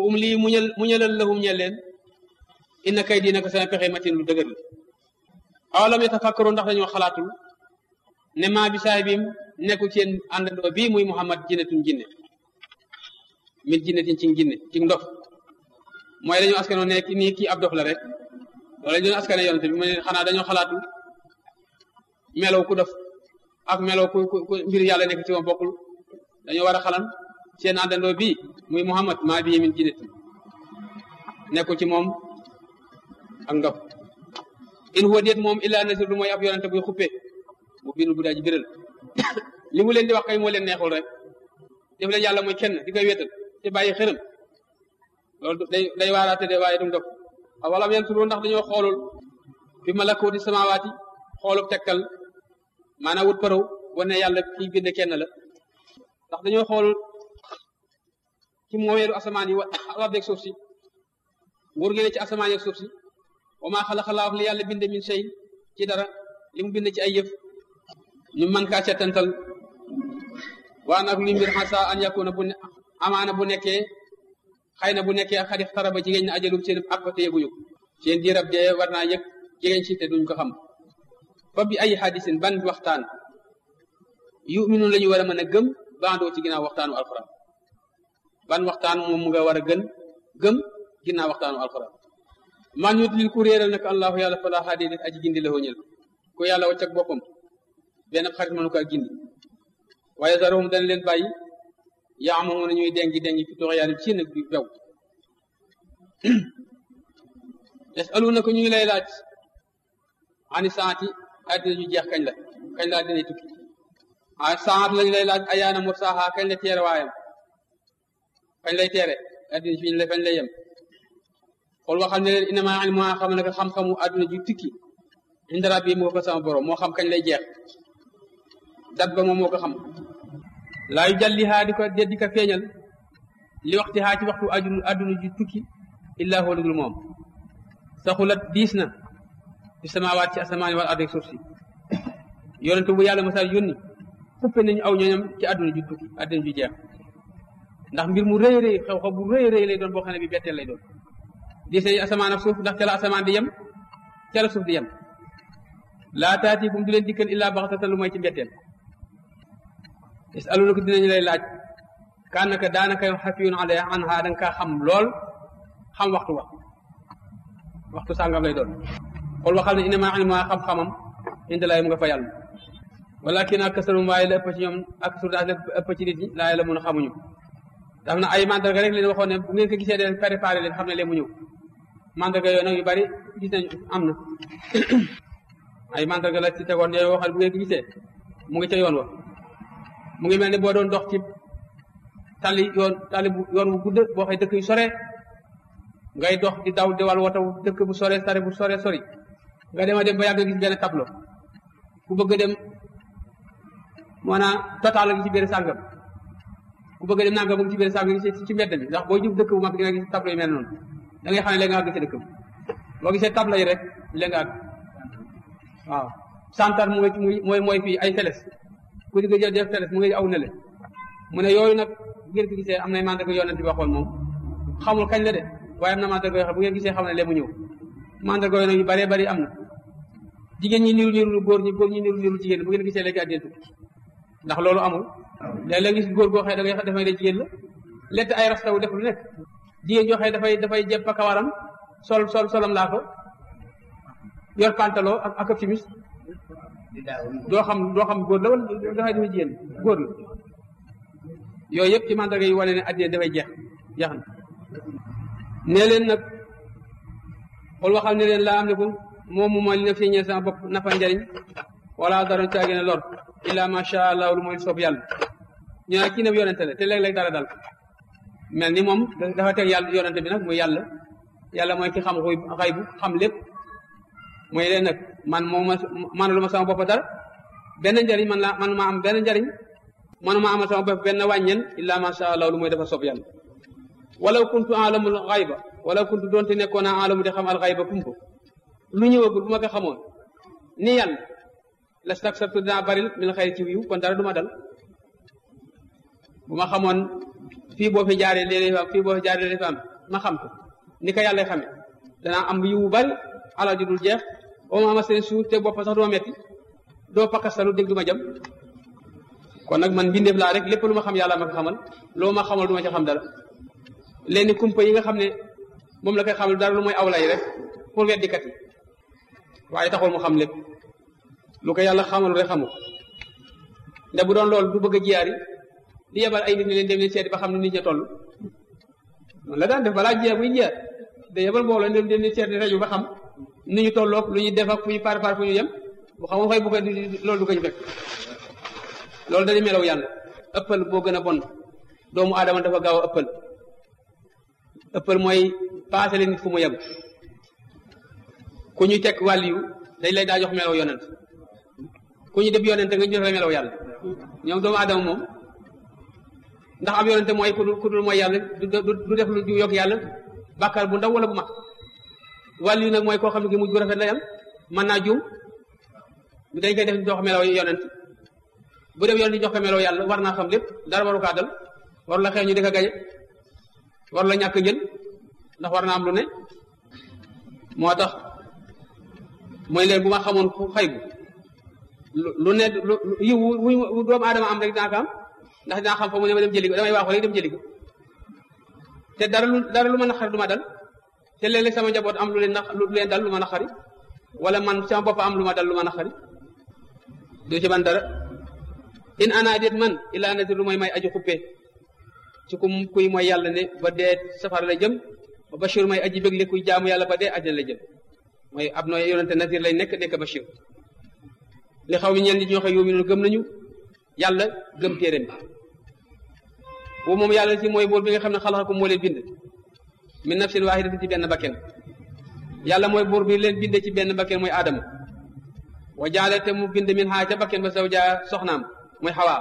um lii muñal muñalal lahum ñel leen inna kay dina ko sama pexe matin lu dëgër la awalam yatafakkaru ndax dañoo xalaatul ne maa bi saay bim nekkul seen àndandoo bii muy muhammad jinnetun jinne mit jinnetin ci jinne ci ndof mooy dañoo askanoo ne ki nii kii ab dof la rek loolu lañ doon askane yonente bi mu ne xanaa dañoo xalaatul melow ku dof ak melow ku ku mbir yàlla nekk ci moom bokkul dañoo war a xalan seen àndandoo bii muy muhammad maa bi min jinnetin nekkul ci moom ak ndof in huwa déet moom illa nasir lu mooy ab yonente buy xuppe mu biinu bu daa ji biral li mu leen di wax kay moo leen neexul rek def leen yàlla mooy kenn di koy wéetal te bàyyi xërëm loolu day day waaraate de waaye dum def awalam yansuru ndax dañoo xoolul fi malakuuti samawaati xoolub tekkal maanaam wut paraw wane yàlla kii bind kenn la ndax dañoo xoolul ci moomeelu asamaan yi wa beeg suuf si nguur gi ne ci asamaan yeeg suuf si wa maa xalaxalaahu li yàlla bind min shay ci dara li mu bind ci ay yëf ñu mën kaa settantal waa nag li mbir xasa an yakuna bu amaana bu nekkee xëy na bu nekkee xadix taraba jigéen na ajalum seen ak fa te yëguñu ko seen diirab dee war naa yëg jigéen si te duñ ko xam fa bi ay xadisin ban waxtaan yuminu la ñu war a mën a gëm bandoo ci ginnaaw waxtaanu alxuraan ban waxtaan moom nga war a gën gëm ginnaaw waxtaanu alxuraan man ñu lil ku réeral nag allahu yàlla fala haadi def aji gindi la ñël ku yàlla wacc ak boppam benn xarit mënu ko gindi waaye zarohum dana leen bàyyi yaa moom na ñuy dengi dengi fi tox yàlla ci nag bi bew yasaluna ko ñu ngi lay laaj ani saati addina ju jeex kañ la kañ la addina tukki a saat lañu lay laaj ayaana mursaaha kañ la teere waayam kañ lay teere addina fi la fañ lay yem xool waxal ne leen inama ilmu xam ne xam-xamu adduna ju tukki inda rabbi moo ko sama borom moo xam kañ lay jeex dat ba moom moo ko xam laa yu jallihaa di ko di ko feeñal li waxti haa ci waxtu aduna adduna ju tukki illaa huwa dul moom saxulat diis na fi samaawaat ci asamaan wal ardi suuf si yonente bu yàlla masal yónni xuppe nañu aw ñooñam ci adduna ju tukki adduna ju jeex ndax mbir mu rëy rëy xew xew bu rëy rëy lay doon boo xam ne bi betteel lay doon diis nañu asamaan ak suuf ndax ca la asamaan di yem ca la suuf di yem laa taati bu mu du leen dikkal illaa baxtatan lu mooy ci mbetteel yasaluna ko dinañu lay laaj kaanaka daanaka xafiyun ale an ha da nga kaa xam lool xam waxtu wa waxtu sàngam lay doon xool waxal ne inama ilma xam-xamam indi laay mu nga fa yàlla walakin akasarum waaye la ëpp ci ñoom ak surdaas la ëpp ci nit ñi laa la mun a xamuñu daf na ay mandarga rek leen waxoon ne bu ngeen ko gisee deen préparé leen xam ne leen mu ñëw mandarga yooyu nag yu bari gis nañ am na ay mandarga la ci tegoon yooyu waxal bu ngeen ko gisee mu ngi ca yoon wa mu ngi mel ni boo doon dox ci tali yoon tali bu yoon bu gudd boo xëy dëkk yu sore ngay dox di daw di wal wataw dëkk bu sore sare bu sore sori nga dem a dem ba yàgg gis benn tableau ku bëgg dem maanaam total gi ci biir sàngam ku bëgg dem nanga mu ngi ci biir sàngam gi ci mbedd bi ndax boo jub dëkk bu mag di nga gis tableau yi mel noonu da ngay xam ne léegi nga àgg ci dëkk bi boo gisee tableau yi rek léegi nga àgg waaw santar mu ngi mooy mooy fii ay teles ku di nga jël def teles mu ngi aw nele mu ne yooyu nag bu ngeen ko gisee am na mandarga yonent bi waxoon moom xamul kañ la de waaye am na mandarga yoo xam bu ngeen gisee xam ne lee mu ñëw mandarga yooyu nag yu bëree bëri am na jigéen ñi niru niru góor ñi góor ñi niru niru jigéen bu ngeen gisee léegi àddina tukki ndax loolu amul léeg-léeg gis góor goo xëy da ngay dafay ne jigéen la lett ay rastaw def lu nekk jigéen joo xëy dafay dafay jëpp kawaram sol sol solam laa ko yor pantalon ak ak chemise doo xam doo xam góor la wala dafay dafay jigéen góor la yooyu yëpp ci mandarga yi wane ne àddina dafay jeex jeex na nee leen nag xool waxal ne leen laa am liku moom mu mooy li na fi ñeel sama bopp nafa njariñ wala dara caagi ne lor illa macha allah lu mooy soob yàlla ñu ne kii ne yonente la te léeg-léeg dara dal mel ni moom dafa teg yàlla yonente bi nag muy yàlla yàlla mooy ki xam xuy xay bu xam lépp mooy leen nag man moom ma manalu ma sama bopp dara benn njariñ man la man ma am benn njariñ manuma amal sama bopp benn wàññeen illa macha allah lu mooy dafa soob yàlla walaw kuntu alamul xayba walaw kuntu doonte nekkoon naa alamu di xam al xayba kumpa lu ñëwagul bu ma ko xamoon ni yàlla lastaksartu dinaa baril min xayri ci wiw kon dara du ma dal bu ma xamoon fii boo fi jaaree léeg-léeg fa am fii boo fi jaaree léeg-léeg fa am ma xam ko ni ko yàlla xame danaa am yiwu bari alal ji dul jeex oo ma ama seen suuf te bopp sax doo metti doo pakastalu dégg du ma jam kon nag man mbindeef laa rek lépp lu ma xam yàlla ma ko xamal loo ma xamal du ma ci xam dara léegi kumpa yi nga xam ne moom la koy xamal dara lu mooy awlay rek pour weddikat yi waaye taxul mu xam lépp lu ko yàlla xamal rek xamu nde bu doon loolu du bëgg a jiyaari di yebal ay nit ñi leen dem leen seeti ba xam ne nit ña toll man la daan def balaa jiyaar buy jiyaar da yebal mbooloo dem dem leen seeti rajo ba xam ni ñu tolloog lu ñu def ak fu ñu par par fu ñu yem bu xamul xëy bu ko loolu du ko ñu fekk loolu dañu melaw yàlla ëppal boo gën a bon doomu aadama dafa gaaw a ëppal ëppal mooy paase leen nit fu mu yem ku ñuy teg wàll yu dañ lay daa jox melaw yonent ku ñu def yonente nga jox la melaw yàlla ñoom doomu aadama moom ndax am yonente mooy ku dul ku dul mooy yàlla du def lu yokk yàlla bàkkaar bu ndaw wala bu mag wàll yu nag mooy koo xam ne gi mujj bu rafet la yam mën naa juum dañ koy def jox melaw yonent bu def yonent jox ko melaw yàlla war naa xam lépp dara waru kaa dal waru la xeex ñu di ko gañe waru la ñàkk jël ndax war naa am lu ne moo tax mooy leen bu ma xamoon xëy bu lu ne lu yiw wu doomu aadama am rek dinaa ko am ndax dinaa xam fa mu ne ma dem jëli ko damay waaxu rek dem jëli ko te dara lu dara lu ma naqari du ma dal te léeg-léeg sama njaboot am lu leen nax lu leen dal lu ma naqari wala man sama bopp am lu ma dal lu ma naqari du ci man dara in ana déet man ilaa nati lu mooy may aju xuppee ci ku kuy mooy yàlla ne ba dee safara la jëm ba bashir may aji bégle kuy jaamu yàlla ba dee àjjana la jëm mooy ab nooy yonente nazir lay nekk nekk bashir li xaw mi ñeen nit ñoo xam yow mi noonu gëm nañu yàlla gëm téeréem bi boobu moom yàlla ci mooy buur bi nga xam ne xalaxakum moo leen bind min nafsin waahidatin ci benn bakken yàlla mooy buur bi leen binde ci benn bakken mooy aadama wa jaale te mu bind min xaa ca bakken ba zawja soxnaam mooy xawaa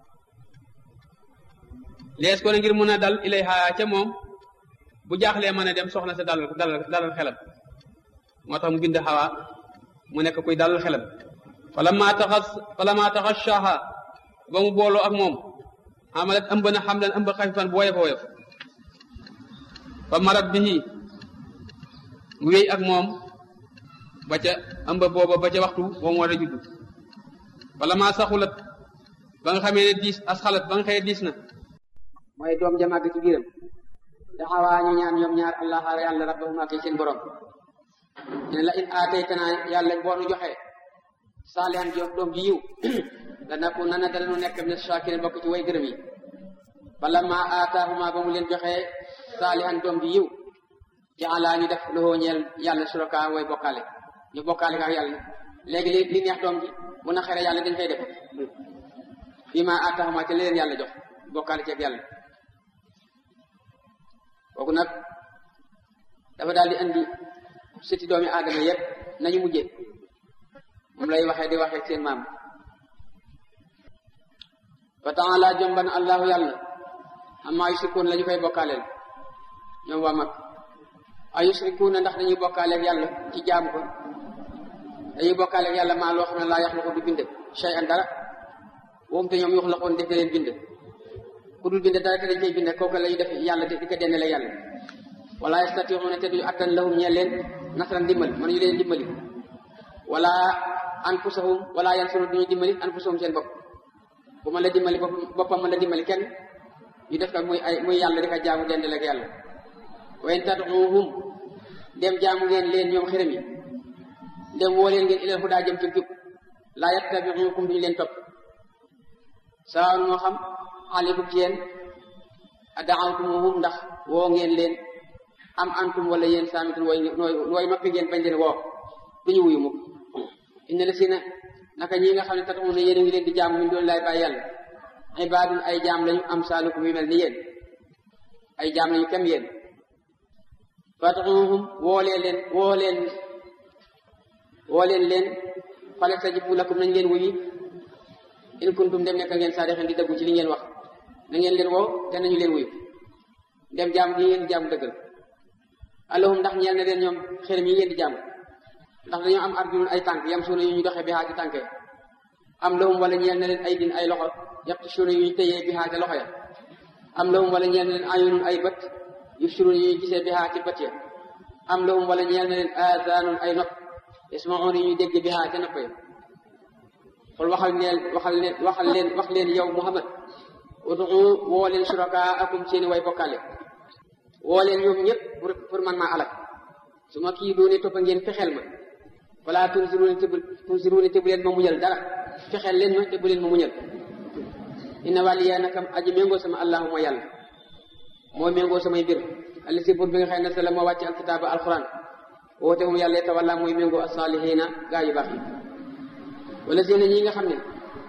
lees ko ne ngir mun a dal ilay xaa ca moom bu jaaxlee mën a dem soxna sa dalal dalal dalal xelam moo tax mu bind xawaa mu nekk kuy dalal xelam fala maa taxas fala maa taxas shaaha ba mu booloo ak moom amalat ëmb na xam leen ëmb xafifan bu woyof a woyof fa marat bihi mu wéy ak moom ba ca ëmb booba ba ca waxtu boo mu war a judd wala maa saxulat ba nga xamee ne diis as xalat ba nga xëyee diis na mooy doom ja màgg ci biiram daxawaa ñu ñaan ñoom ñaar allah yàlla rabbahuma kay seen borom ne la in aataytana yàlla boo nu joxee saalihan jox doom ji yiw dana ko nana dana nu nekk ne shakirin bokk ci way gërëm yi bala ma aataahuma ba mu leen joxee saalihan doom ji yiw jaala ñu def loxoo ñeel yàlla suraka way bokkaale ñu bokkaale ak yàlla léegi li li neex doom ji bu na xere yàlla dañ koy def fii ma aataahuma te leen yàlla jox bokkaale ci ak yàlla kooku nag dafa daal di andi siti doomi aadama yépp nañu mujjee moom lay waxee di waxee seen maam fa taala jomban allahu yàlla amma yusrikuun la ñu koy bokkaaleel ñoom waa mag ay yusrikuuna ndax dañuy bokkaaleeg yàlla ci jaamu ko dañuy bokkaaleeg yàlla maa loo xam ne laa yaxluqu du bind shay an dara woom te ñoom yuxlaquun def leen bind ku dul bind dara te dañ koy bind kooku la ñu def yàlla di ko dendale yàlla wala yastatiuuna te duñu attan lahum ñeel leen nasran dimbali mënuñu leen dimbali wala anfusahum wala yansuru duñu dimbali anfusahum seen bopp bu mën la dimbali boppam mën la dimbali kenn ñu def ko muy ay muy yàlla di ko jaamu dendale ak yàlla wa in tad'uuhum dem jaamu ngeen leen ñoom xërëm yi dem woo leen ngeen ilal hudaa jëm ci jub laa yattabi'ukum duñu leen topp sawaun moo xam aleykum ci yéen ad'awtumuhum ndax woo ngeen leen am antum wala yéen saamitun way way noppi ngeen bañ leen woo duñu wuyu mukk inna la si na naka ñi nga xam ne tatamu ne yéen a ngi leen di jaam min doon laay bàyyi yàlla ibaadun ay jaam lañu am saalukum yu mel ni yéen ay jaam lañu kem yéen fatuhum woolee leen woo leen woo leen leen fale tajibu lakum nañ leen wuyi in kuntum dem nekk ngeen saadixin di dëggu ci li ngeen wax na ngeen leen woo te nañu leen wuyu dem jaam gi ngeen di jaamu dëggal allahum ndax ñeel na leen ñoom xërëm yi ngeen di jaamu ndax dañoo am arjulun ay tànk yam suuna yu ñu doxee bi xaa ci tànke am lahum wala ñeel na leen ay din ay loxo yàpp suuna yu ñu téyee bi xaa ca loxo ya am lahum wala ñeel na leen ayunun ay bët yubsiruna ñuy gisee bihaa ci bët ya am lahum wala ñeel na leen aadaanun ay nopp yasmauna ñuy dégg bihaa ca nopp ya xul waxal leen waxal leen waxal leen wax leen yow Muhammad udu woo leen surakaa akum seeni way bokkaale woo leen ñoom ñëpp pour pour man maa alak su ma kii doone toppa ngeen fexeel ma wala tunziruuna te bu tunziruuna te bu leen ma muñal dara fexeel leen ma te bu leen ma muñal inna waliya nakam aji méngoo sama allahuma yàlla moo méngoo samay mbir alli si bur bi nga xëy na sa la moo wàcce alkitaaba alquran woote moom yàlla te wala mooy méngoo asaalihina gaa yu baax yi wala seen ñi nga xam ne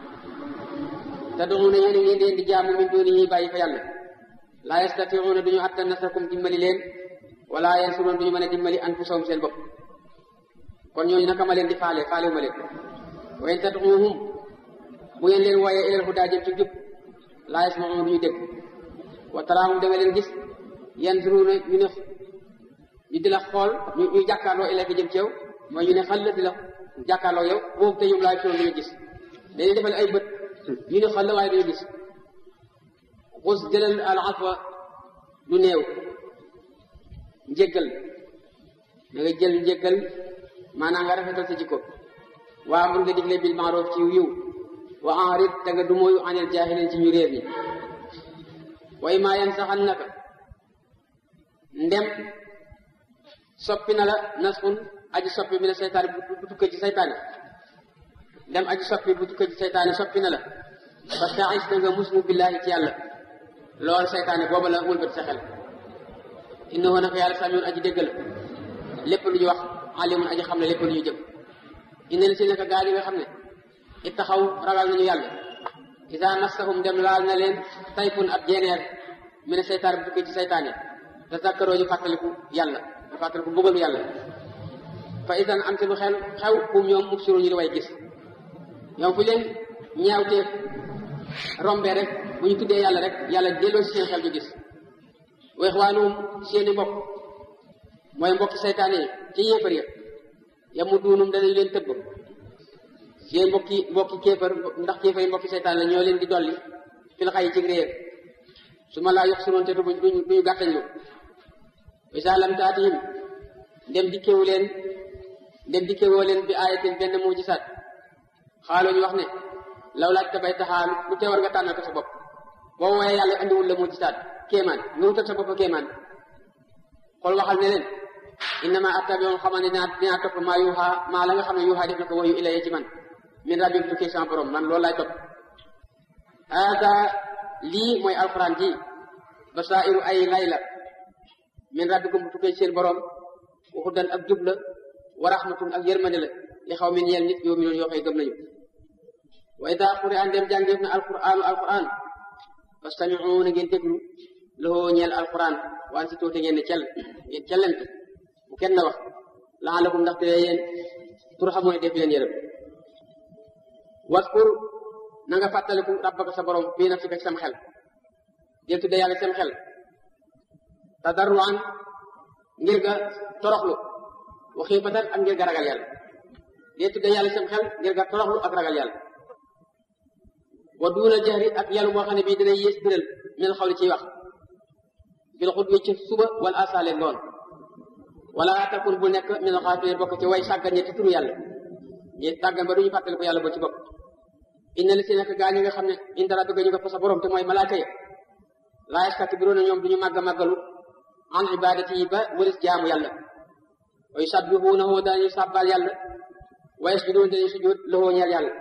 te doxu na yéen ngeen leen di jaamu min dooni yi bàyyi fa yàlla laa yastatiuuna duñu attan nasrakum dimbali leen wala yansuroon duñu mën a dimbali anfusahum seen bopp kon ñooñu naka ma leen di faale faale wu ma leen wa in tad'uuhum bu ngeen leen wooyee ilal hudaa jëm ci jub laa yasma'uun duñu dégg wa taraahum da nga leen gis yanzuruuna ñu ne ñu di la xool ñu ñu jàkkaarloo ilayka jëm ci yow mooy ñu ne xal la di la jàkkaarloo yow boobu te ñoom laa gisoon duñu gis dañuy defal ay bët ñu ne xal la waaye duñu gis xus jëlal al afwa lu néew njéggal da nga jël njéggal maanaam nga rafetal sa jikko waa mun nga digle bil maaroof ci yiw wa enrit te nga dumóoyu anil jaahilin ci ñu réer ñi way maa yan saxan naka ndem soppi na la nasxun aji soppi bi na seytaane bu tukkee ci seytaane ndem aji soppi bu tukkee ci seytaane soppi na la parce que ais na nga muslu billaahi ci yàlla loolu seytaane booba la wëlbati sa xel innahu naka yàlla samiun aji dégg la lépp lu ñu wax alimun aji xam ne lépp lu ñu jëm inna li si naka gaa yi nga xam ne it taxaw ragal nañu yàlla isa massahum dem laal na leen tayfun ab jeeneer mi ne seytaan bu tukkee ci seytaane te zakkaroo ñu fàttaliku yàlla ñu fàttaliku mbugalu yàlla fa isan am si lu xel xew kum ñoom mubsiru ñu di way gis ñoom fu leen ñaawteef rombe rek bu ñu tuddee yàlla rek yàlla delloo si seen xel ñu gis wa ixwaanuhum seeni mbokk mooy mbokki seytaane yi ci yéefar ya yamu duunum danañ leen tëbb seen mbokki mbokki kéefar ndax kéefar yi mbokki seytaan la ñoo leen di dolli fil xay ci réer su ma laa yox sunoon te du duñu gàttañ lu isa lam taatihim dem dikkewu leen dem dikkewoo leen bi ayatin benn mu gisaat xaaloo ñu wax ne law laaj tabay taxaal lu tee war nga tànnal ko sa bopp boo wooyee yàlla andiwul la mu gisaat kéemaan nga wutal sa bopp kéemaan xool waxal ne leen innama attabiu xamal ne dinaa dinaa topp maa yuuxa maa la nga xam ne yuuxa def na ko wayu ilaye ci man min rabbim tukkee sama borom man loolu laay topp haada lii mooy alquran ji basairu ay lay la min rabbikum bu tukkee seen borom waxudan ak jub la wa rahmatun ak yërmande la li xaw min yeel nit yow mi noonu yoo xëy gëm nañu wa ida xuri an dem jàngeef na alquranu alquran fastamiu na ngeen déglu loxoo ñeel alquran waan si tuuti ngeen ne cell ngeen cellante bu kenn na wax laalakum ndaxte yéen tur xamoo ne def leen yërëm waskur na nga fàttaliku rabbaka sa borom fii nafsika ci sam xel del tudde yàlla sam xel tadarruan ngir nga toroxlu wa xiifatan ak ngir nga ragal yàlla del tudde yàlla sam xel ngir nga toroxlu ak ragal yàlla wa duuna jahri ak yàlla moo xam ne bii dina yées biral min xawli ciy wax bil xudwi ci suba wala asaale ngoon wala takun bu nekk min alxaafiliin bokk ci way sàggan ñetti turu yàlla ñi tàggan ba duñu fàttaliku yàlla ba ci bopp inna li si nekk gaa ñi nga xam ne inda rabbika ñu ko fa sa borom te mooy malaaka ya laa yastakbiruuna ñoom duñu màgg màggalu an ibadati yi ba wëris jaamu yàlla wa yusabbihuunahu dañuy sàbbaal yàlla wa yasjuduun dañuy sujjóot lahu ñeel yàlla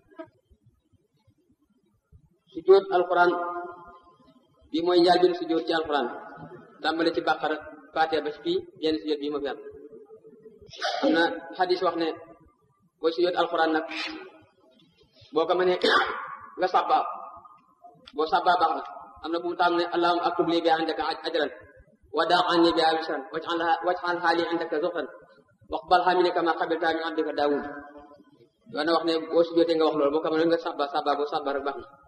sujjóot alquran bi mooy njaal bi sujjóot ci alquran tàmbale ci bàqara faatee ba fii yenn sujjóot bii ma fi am am na xadis wax ne booy sujjóot alquran nag boo ko mënee nga sàbbaa boo sàbbaa baax na am na bu mu taam ne allahumma aktub li bi indaka ajran wa daa anni bi wisran waj'al haali indaka zuxran waqbalha minni kama qabalta min abdika daawud doon na wax ne boo sujjóotee nga wax loolu boo ko mënee nga sàbbaa sàbbaa boo sàbbaa rek baax na